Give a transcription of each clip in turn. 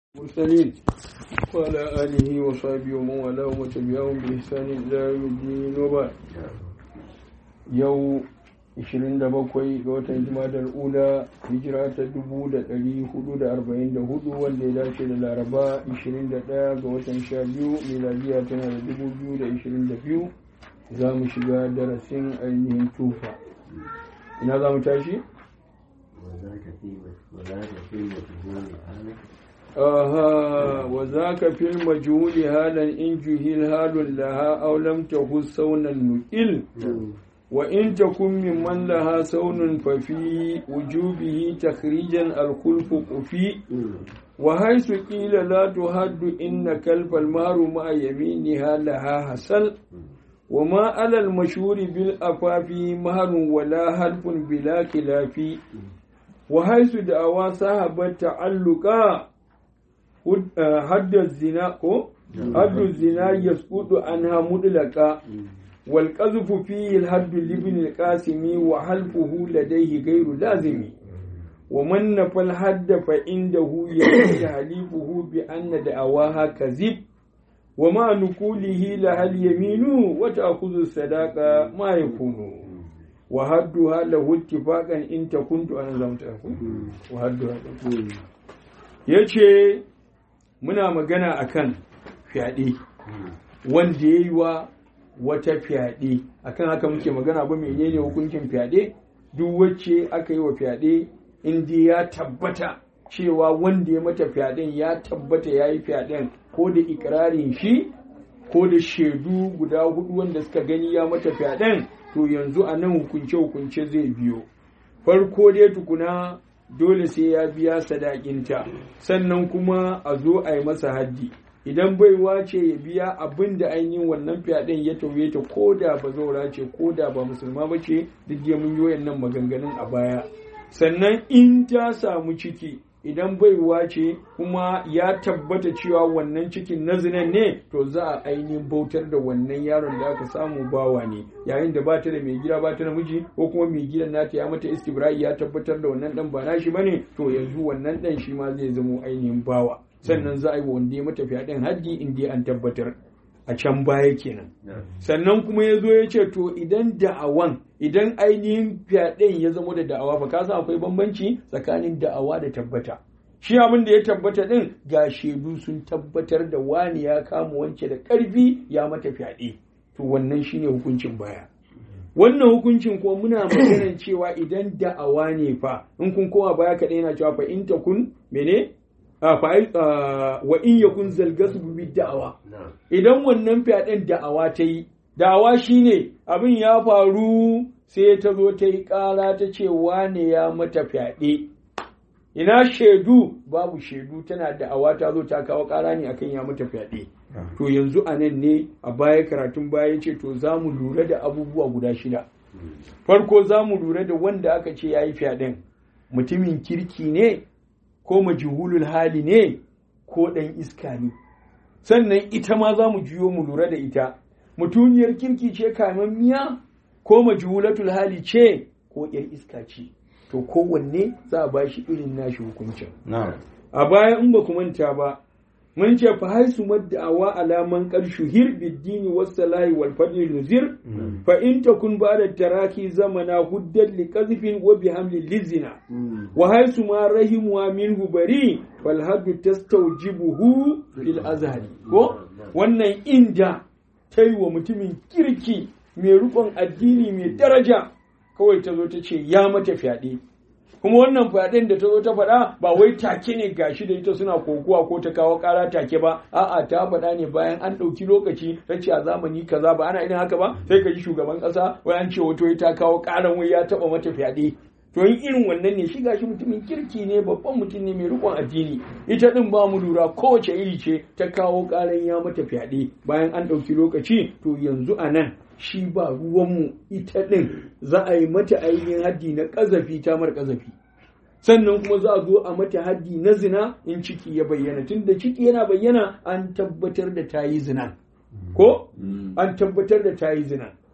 المرسلين وعلى آله وصحبه ومن والاه وتبعهم بإحسان إلى يوم الدين وبعد يوم 27 ga watan jumadar ula hijira ta 1444 wanda ya dace da laraba 21 ga watan 12 miladiya tana da 2022 za mu shiga darasin ainihin tufa ina za mu tashi? aha wa za ka fil majhuli halan in juhil halun laha aw lam tahus saunan nuqil wa in takun mimman laha saunun fa fi wujubihi takhrijan al khulfu qufi wa haythu qila la tuhaddu inna kalbal maru ma yaminiha laha hasal وما على المشهور بالأفاف مهر ولا حلف بلا خلاف وحيث دعوى صاحب التعلق حد الزنا حد الزنا يسقط عنها مطلقا والقذف فيه الحد لابن القاسم وحلفه لديه غير لازم ومن نفى الحد فعنده يجوز حليفه بأن دعواها كذب ومع نقوله لها اليمين وتأخذ الصداقة ما يكون وحدها له اتفاقا إن كنت أنا زم وحدها yace muna magana akan fyaɗe wanda ya yi wa wata fyaɗe akan haka muke magana ba menene hukuncin fyaɗe duk wacce aka yi wa fyaɗe inda ya tabbata cewa wanda ya mata fyaɗen ya tabbata ya yi fyaɗen ko da ikirarin shi ko da shaidu guda hudu wanda suka gani ya mata fyaɗen to yanzu a nan hukunce-hukunce zai biyo farko dai tukuna dole sai ya biya sadakinta sannan kuma a zo a yi masa haddi idan baiwa ce ya biya abin da ainihin wannan fyaɗen ya tauye ta ko da ba zaura ce ko da ba musulma ba ce duk mun yi wayannan maganganun a baya sannan in ta samu ciki idan baiwa ce kuma ya tabbata cewa wannan cikin na zinan ne to za a ainihin bautar da wannan yaron da aka samu bawa ne yayin da bata da mai gida bata da miji ko kuma mai gidan nata ya mata istibra'i ya tabbatar da wannan dan ba nashi bane to yanzu wannan dan shi ma zai zamo ainihin bawa sannan za a yi wanda ya mata fyaɗen haddi in dai an tabbatar a can baya kenan sannan kuma ya zo ya ce to idan da'awan idan ainihin fyaɗen ya zama da da'awa ba ka san akwai bambanci tsakanin da'awa da tabbata shi abin da ya tabbata din ga shaidu sun tabbatar da wani ya kama wance da ƙarfi ya mata fyaɗe to wannan shine hukuncin baya wannan hukuncin kuma muna maganar cewa idan da'awa ne fa in kun koma baya kaɗai yana cewa fa in takun mene wa in yakun zalgasu bi da'awa idan wannan fyaɗen da'awa ta yi da'awa shine abin ya faru sai ta zo ta yi ƙara ta ce wane ya mata fyaɗe ina shaidu babu shaidu tana da'awa ta zo ta kawo ƙara ne akan ya mata fyaɗe to yanzu a nan ne a baya karatun baya ce to za mu lura da abubuwa guda shida farko za mu lura da wanda aka ce ya yi fyaɗen mutumin kirki ne ko majihulul hali ne ko ɗan iska ne sannan ita ma za mu juyo mu lura da ita mutuniyar kirki ce kamammiya ko majihulatul hali ce ko ‘yar iska ce to kowanne za a ba shi irin nashi hukuncin a baya in ba ku manta ba mun ce fa haisu madda'awa alaman karshu hir biddini wassalahi wal fadli nuzir fa in takun ba'da taraki zamana huddat li qazfin wa bihamli lizina wa haisu ma rahimu minhu bari fal haddu tastawjibuhu fil azhari ko wannan inda tai wa mutumin kirki mai rukun addini mai daraja kawai ta zo ta ce ya mata fyaɗe kuma wannan fyaɗen da ta zo ta faɗa ba wai take ne gashi da ita suna kokuwa ko ta kawo ƙara take ba a'a ta faɗa ne bayan an ɗauki lokaci ta ce a zamani kaza ba ana irin haka ba sai ka ji shugaban ƙasa wai an ce wato ta kawo ƙaran wai ya taɓa mata fyaɗe to in irin wannan ne shi gashi mutumin kirki ne babban mutum ne mai rikon addini ita din ba mu lura kowace iri ce ta kawo ƙaran ya mata fyaɗe bayan an ɗauki lokaci to yanzu a nan shi ba ruwanmu ita ɗin za a yi mata ainihin haddi na ƙazafi ta mar ƙazafi sannan kuma za a zo a mata haddi na zina in ciki ya bayyana tun da ciki yana bayyana an tabbatar da ta yi zina ko an tabbatar da ta yi zina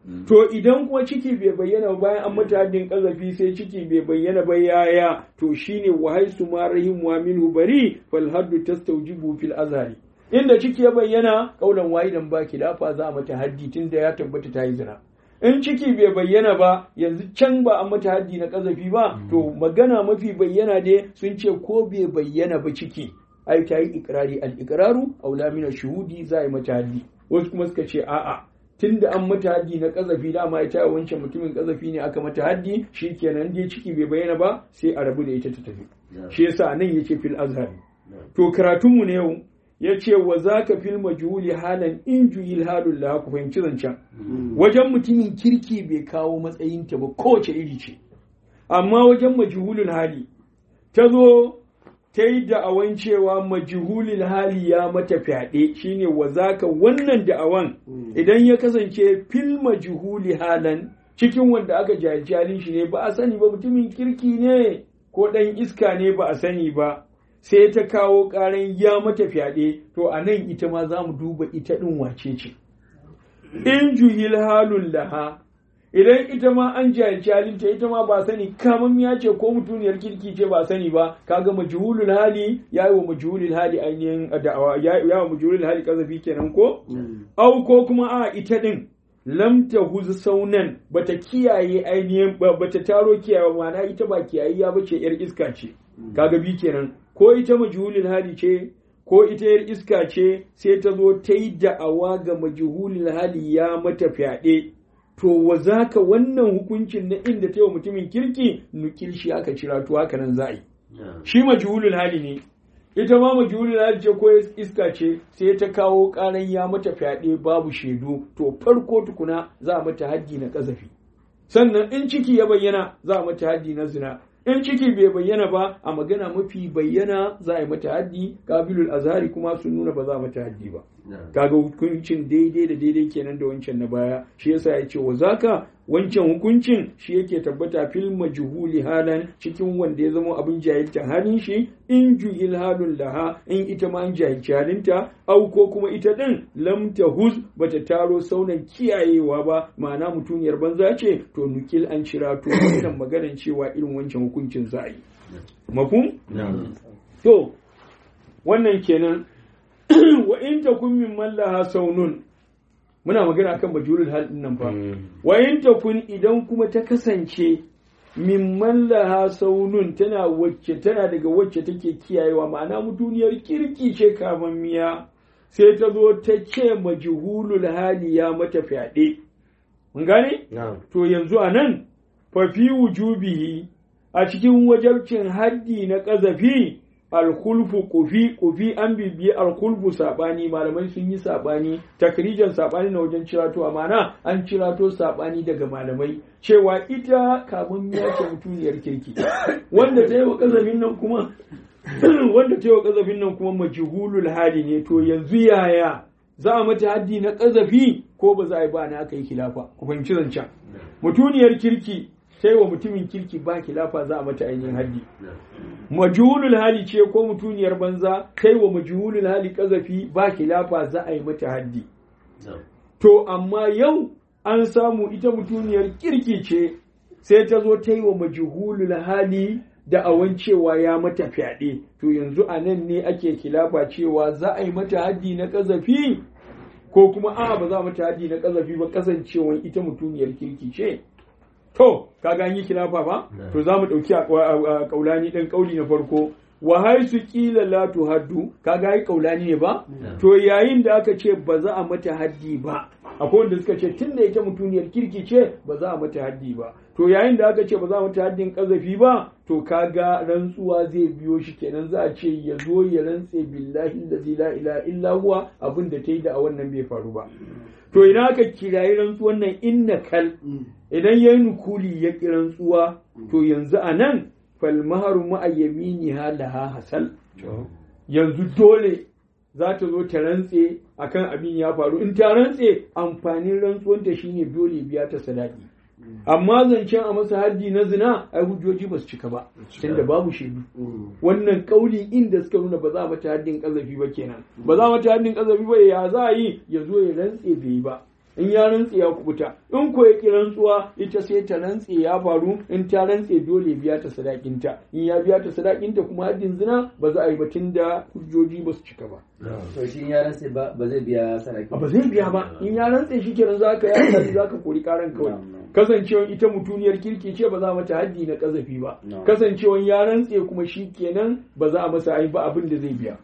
to idan kuma ciki bai bayyana bayan an mata haddin kazafi sai ciki bai bayyana ba yaya to shine wa haisu ma rahim wa minhu bari fal haddu tastawjibu fil azhari inda ciki ya bayyana kaulan wahidan ba kilafa za a mata haddi tunda ya tabbata ta yi zina in ciki bai bayyana ba yanzu can ba an mata haddi na kazafi ba to magana mafi bayyana dai sun ce ko bai bayyana ba ciki ai ta yi ikrari al ikraru aula min shuhudi za a yi mata haddi wasu kuma suka ce a'a tunda an mata haddi na kazafi dama ita wancan mutumin kazafi ne aka mata haddi shikenan dai ciki bai bayyana ba sai a rabu da ita ta tafi shi yasa nan yace fil azhari to karatunmu ne yau ya ce wa za ka fil majhuli halan in juyil halun la ku fahimci zancen wajen mutumin kirki bai kawo matsayinta ba kowace iri ce amma wajen majhulul hali ta zo ta yi da'awan cewa majhulul hali ya mata fyaɗe shine wa za ka wannan da'awan idan ya kasance fil majhuli halan cikin wanda aka jahilci halin shi ne ba a sani ba mutumin kirki ne ko ɗan iska ne ba a sani ba sai ta kawo ƙaran ya mata fyaɗe to a nan ita ma za mu duba ita ɗin wace ce in juhil halun laha idan ita ma an jahilci halinta ita ma ba sani kaman ya ce ko mutuniyar kirki ce ba sani ba kaga majhulul hali ya yi wa majhulul hali ainihin da'awa ya yi wa majhulul hali kazafi kenan ko au ko kuma a ita ɗin lam tahuz saunan bata kiyaye ainihin bata taro kiyaye ma'ana ita ba kiyayya bace yar iska ce kaga bi kenan ko ita majhulul hali ce ko ita yar iska ce sai ta zo ta yi da'awa ga majhulul hali ya mata fyaɗe to wa zaka wannan hukuncin na inda ta yi wa mutumin kirki nukil shi aka cira to haka nan za a yi shi majhulul hali ne ita ma majhulul hali ce ko iska ce sai ta kawo karan ya mata fyaɗe babu shaidu to farko tukuna za a mata haddi na ƙazafi sannan in ciki ya bayyana za a mata haddi na zina in ciki bai bayyana ba a magana mafi bayyana za a yi mata haddi kabilul azhari kuma sun nuna ba za a mata haddi ba kaga hukuncin daidai da daidai kenan da wancan na baya shi yasa ya ce wa zaka wancan hukuncin shi yake tabbata fil majhuli halan cikin wanda ya zama abin jahilta halin shi in juhil halun laha in ita ma an jahilci halinta au ko kuma ita din lam tahuz bata taro saunan kiyayewa ba ma'ana mutuniyar banza ce to nukil an cira to wannan maganar cewa irin wancan hukuncin za a yi mafhum to wannan kenan wa in takun min mallaha saunun muna magana akan bajulul hal din nan fa wa in takun idan kuma ta kasance min mallaha saunun tana wacce tana daga wacce take kiyayewa ma'ana mutuniyar kirki ce kaman miya sai ta zo ta ce majhulul hali ya mata fyaɗe mun gane to yanzu a nan fa fi wujubihi a cikin wajabcin haddi na ƙazafi alkulfu kufi kufi an bibiye alkulfu sabani malamai sun yi sabani takrijan sabani na wajen cirato amana an cirato sabani daga malamai cewa ita kamun ya ce mutuniyar kirki wanda ta yi wa kazafin nan kuma wanda ta yi wa kazafin nan kuma majhulul hali ne to yanzu yaya za a mata haddi na kazafi ko ba za a yi ba na aka yi khilafa ku fahimci zancen mutuniyar kirki sai wa mutumin kirki ba khilafa za a mata ainihin haddi majhulul hali ce ko mutuniyar banza kai wa majhulul hali kazafi ba khilafa za a yi mata haddi to amma yau an samu ita mutuniyar kirki ce sai ta zo ta yi wa majhulul hali da awan cewa ya mata fyaɗe to yanzu a nan ne ake khilafa cewa za a yi mata haddi na kazafi ko kuma a ba za a mata haddi na kazafi ba kasancewan ita mutuniyar kirki ce To, ka gani kilafa ba? To za mu ɗauki a ƙaulani ɗan ƙauli na farko. Wa haisu ƙila la haddu, ka ga ƙaulani ne ba? To yayin da aka ce ba za a mata haddi ba, akwai wanda suka ce tun da ita mutuniyar kirki ce ba za a mata haddi ba. To yayin da aka ce ba za a mata haddin ƙazafi ba, to kaga rantsuwa zai biyo shi kenan za a ce ya zo ya rantse billahi da la ilaha illa huwa abin da ta yi da a wannan bai faru ba. To idan aka kirayi rantsuwan nan inna kal idan ya yi nukuli ya ƙi rantsuwa to yanzu a nan falmaharu ma'ayyamini laha hasal yanzu dole za ta zo ta rantse akan abin ya faru in ta rantse amfanin rantsuwanta shine dole biya ta sadaki amma zancen a masa haddi na zina ai hujjoji ba su cika ba tunda babu shaidu wannan kauli inda suka nuna ba za a mata haddin kazafi ba kenan ba za a mata haddin kazafi ba ya za a yi ya zo ya rantse bai yi ba in ya rantse ya kubuta in ko ya ki rantsuwa ita sai ta rantse ya faru in ta rantse dole biya ta sadakinta in ya biya ta sadakinta kuma haddin zina ba za a yi batun da hujjoji ba su cika ba to shi ya rantse ba ba zai biya sadaki ba zai biya ba in ya rantse shi kenan za ka yi za ka kori karan kawai kasancewan ita mutuniyar kirki ce ba za mata haddi na kazafi ba kasancewan ya rantse kuma shi kenan ba za a masa ai ba abin da zai biya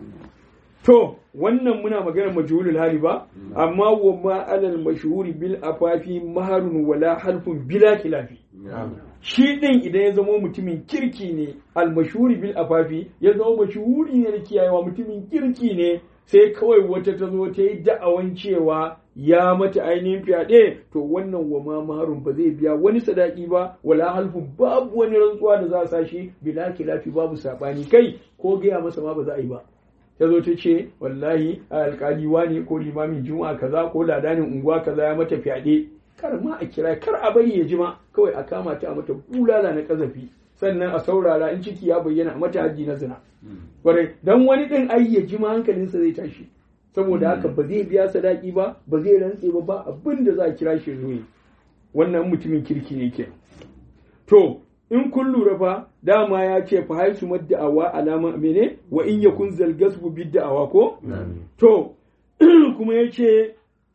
to wannan muna maganar majhulul hali ba amma wa ma alal mashhuri bil afafi maharun wala halfun bila kilafi shi din idan ya zama mutumin kirki ne al mashhuri bil afafi ya zama mashhuri ne da kiyayewa mutumin kirki ne sai kawai wata ta zo ta yi da'awan cewa ya mata ainihin fyaɗe to wannan wa ma maharun ba zai biya wani sadaki ba wala halfu babu wani rantsuwa da za a sa shi bila kilafi babu sabani kai ko gaya masa ma ba za a yi ba ta zo ta ce wallahi alkali ne ko limamin juma'a kaza ko ladanin unguwa kaza ya mata fyaɗe kar ma a kira kar a bari ya jima kawai a kama ta a mata bulala na kazafi sannan a saurara in ciki ya bayyana a mata haji na zina kwarai dan wani din ai ya jima hankalinsa zai tashi saboda haka ba zai biya sadaki ba ba zai rantse ba ba abin da za a kira shi zuwa wannan mutumin kirki ne ke to in kun lura fa dama ya ce fa haisu madda'awa alama mene wa in yakun zalgasbu bidda'awa ko to kuma ya ce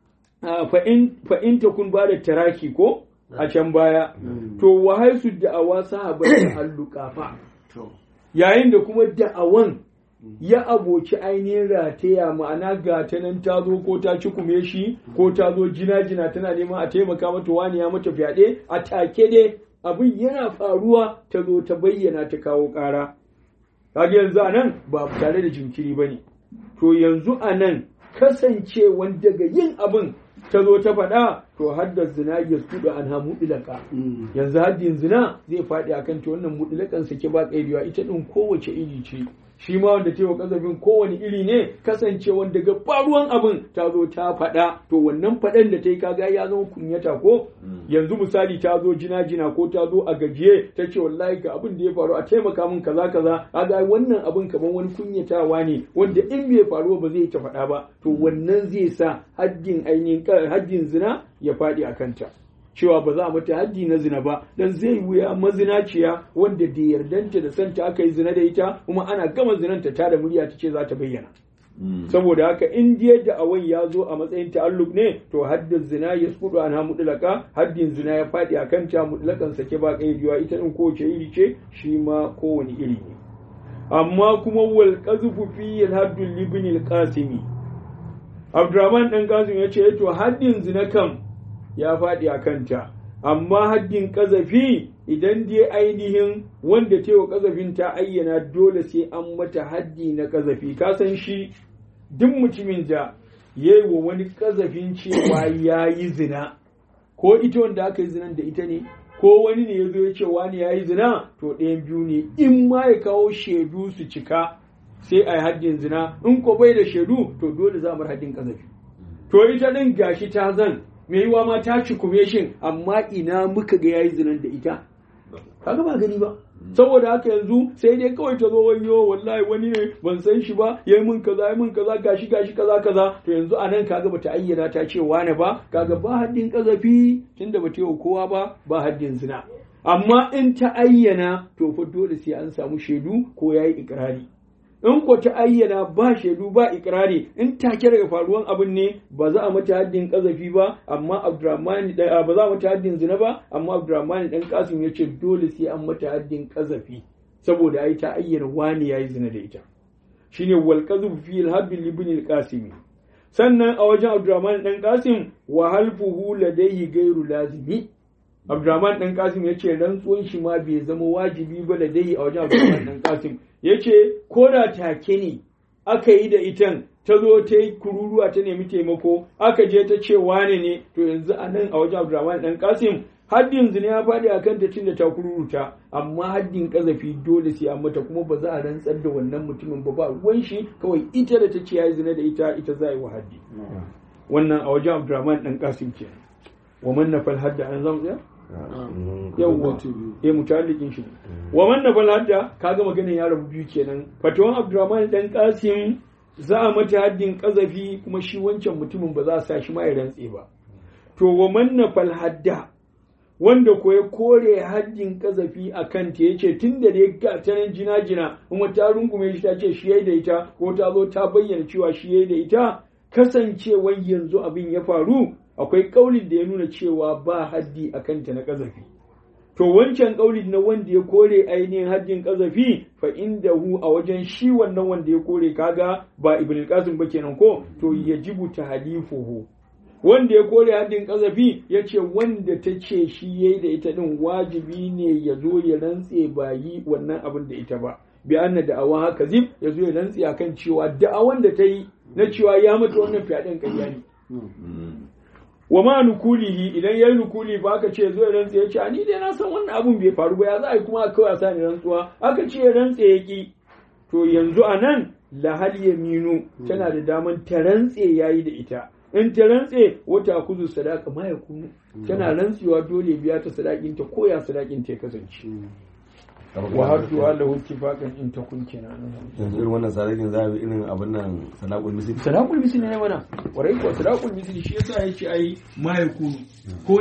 fa in takun ba da taraki ko a can baya to wa haisu da'awa sahabar ta'alluqa fa yayin da kuma da'awan ya aboci ainihin rataya ma'ana ga ta nan ta zo ko ta cikume shi ko ta zo jina-jina tana neman a taimaka mata wani ya mata fyaɗe a take dai abin yana faruwa ta zo ta bayyana ta kawo ƙara kaga yanzu a nan ba tare da jinkiri ba ne to yanzu a nan kasancewan daga yin abin ta zo ta faɗa to haddar zina ya tuɗa an hamu ilaka yanzu haddin zina zai faɗi akan ta wannan mutlakan sake ba ƙairewa ita ɗin kowace iri ce shi ma wanda ta yi wa kasafin kowane iri ne kasancewan daga faruwan abin ta zo ta faɗa to wannan faɗan da ta yi kaga ya zama kunyata ko yanzu misali ta zo jina jina ko ta zo a gajiye ta ce wallahi ga abin da ya faru a taimaka min kaza kaza kaga wannan abin kamar wani kunyatawa ne wanda in bai faru ba zai ta faɗa ba to wannan zai sa haddin ainihin haddin zina ya faɗi a kanta cewa ba za a mata haddi na zina ba dan zai wuya mazinaciya wanda da yardanta da santa aka yi zina da ita kuma ana gama zinanta ta da murya ta ce za ta bayyana saboda haka in da awai ya zo a matsayin ta'alluk ne to haddin zina ya sukudu an ha mutlaka haddin zina ya faɗi a kanta mutlakan sake ba kaidiwa ita din kowace iri ce shi ma kowane iri ne amma kuma wal qazfu fi al haddu libn al qasimi Abdurrahman dan Qasim ya ce to haddin zina kam ya faɗi a kanta amma haddin ƙazafi idan dai ainihin wanda ta wa ƙazafin ta ayyana dole sai an mata haddi na ƙazafi ka san shi duk mutumin da ya yi wa wani ƙazafin cewa ya yi zina ko ita wanda aka yi zinan da ita ne ko wani ne ya zo ya ce wani ya yi zina to ɗayan biyu ne in ma ya kawo shaidu su cika sai a yi haddin zina in ko bai da shaidu to dole za mu haddin ƙazafi to ita ɗin gashi ta zan mai yiwa ma ta cikume shin amma ina muka ga yayi zinan da ita kaga ba gani ba saboda haka yanzu sai dai kawai ta zo wayo wallahi wani ne ban san shi ba yayi min kaza yayi min kaza gashi gashi kaza kaza to yanzu anan kaga bata ayyana ta ce wane ba kaga ba haddin kazafi tunda bata yi kowa ba ba haddin zina amma in ta ayyana to fa dole sai an samu shaidu ko yayi ikrari in ko ta ayyana ba shaidu ba ikirari in take daga faruwan abin ne ba za a mata haddin kazafi ba amma Abdurrahman ba za a mata haddin zina ba amma Abdurrahman dan Kasim ya ce dole sai an mata haddin kazafi saboda ai ta ayyana wani yayi zina da ita shine wal qazfu fi al hadd ibn al qasim sannan a wajen Abdurrahman dan Kasim wa halfuhu ladayhi ghairu lazimi Abdurrahman dan Kasim ya ce rantsuwan shi ma bai zama wajibi ba ladayhi a wajen Abdurrahman dan Kasim ya ce ko da take ne aka yi da itan ta zo ta yi kururuwa ta nemi taimako aka je ta ce wane ne to yanzu a nan a wajen abdurrahman dan kasim haddin zina ya faɗi a kan ta da ta kururuta amma haddin kazafi dole sai an mata kuma ba za a rantsar da wannan mutumin ba ba ruwan shi kawai ita da ta ce ya yi zina da ita ita za a yi wa haddi wannan a wajen abdurrahman dan kasim ke wa man nafal hadda an zama tsaya yawwa eh mutalikin shi wa man nafal hadda kaga maganin ya rabu biyu kenan fatawan abdurrahman dan kasim za a mata haddin kazafi kuma shi wancan mutumin ba za a sa shi ma ya rantse ba to wa manna fal hadda wanda ko ya kore haddin kazafi a kanta ya ce tun da dai ga ta nan jina jina kuma ta rungume shi ta ce shi yayi da ita ko ta zo ta bayyana cewa shi yayi da ita kasancewar yanzu abin ya faru akwai kaulin da ya nuna cewa ba haddi a kanta na kazafi to wancan kaulin na wanda ya kore ainihin haddin kazafi fa indahu a wajen shi wannan wanda ya kore kaga ba ibn qasim ba kenan ko to yajibu tahlifuhu wanda ya kore haddin kazafi ya ce wanda ta ce shi yayi da ita din wajibi ne ya zo ya rantse ba yi wannan abin da ita ba bi anna da'awa haka zib ya zo ya rantse akan cewa da'awan da ta yi na cewa ya mata wannan fyaɗen ƙarya ne wa ma nukulihi idan yayi nukuli ba aka ce zo rantse ya ce ni dai na san wannan abun bai faru ba ya za a yi kuma kawai a sa ni rantsuwa aka ce rantse ya ki to yanzu a nan lahal yaminu tana da daman ta rantse yayi da ita in ta rantse wata kuzu sadaka ma ya kunu tana rantsewa dole biya ta sadakin ta koya sadakin ta ya kasance wa haddu lahu ittifaqan in takun kenan yanzu irin wannan sadakin za a yi irin abin nan sadakul misli sadaqul misli ne mana warai ko sadaqul misli shi yasa yake ai ma ya kunu ko